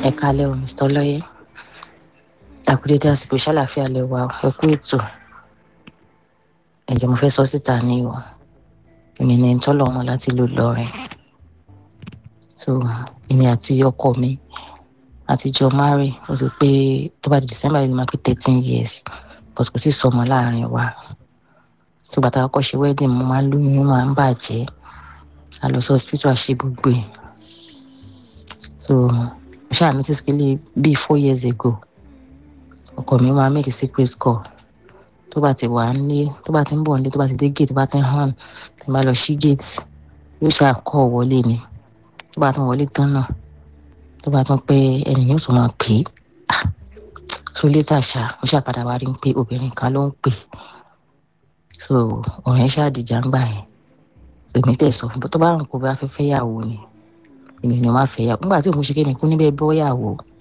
ẹ kálẹ́ o mr ọlọ́yẹ àkúrédé àsìkò ṣàlàfíà lè wà ẹ kú ètò ẹ̀jẹ̀ mo fẹ́ sọ síta ní o èmi ní tọ́lọ̀ wọn láti lò lọ́rin so èmi àti ọkọ mi àtijọ́ mari ó ti pé tó bá di december yìí máa pé thirteen years but kò sí sọmọ láàrin wa so bàtà kọ́kọ́ ṣe wedding mo máa ń lóyún ó máa ń bàjẹ́ a lọ sí hospital àṣẹ gbogbo ẹ̀ so mo ṣáà notice pé bíi four years ago ọkọ mi máa make a secret call tó bá ti wà nílé tó bá ti ń bọ̀ nílé tó bá ti dé gate tó bá ti ń hàn tí bá lọ sí gate yóò ṣáà kọ́ wọlé ni tó bá tún wọlé tán náà tó bá tún pé ẹnì yóò tún máa pè é so later ṣá mo ṣáà padà wá rí i pé obìnrin kan ló ń pè so ọ̀rẹ́ ṣáà dìjà ń gbà yẹn èmi tẹ̀ sọ fún bó tó bá ń kó bá fẹ́ fẹ́ yàwó ni èmi ni wọ́n á fẹ́ yàwó nígbà tí òun ṣe kéde kú níbẹ̀ bọ́ yàwó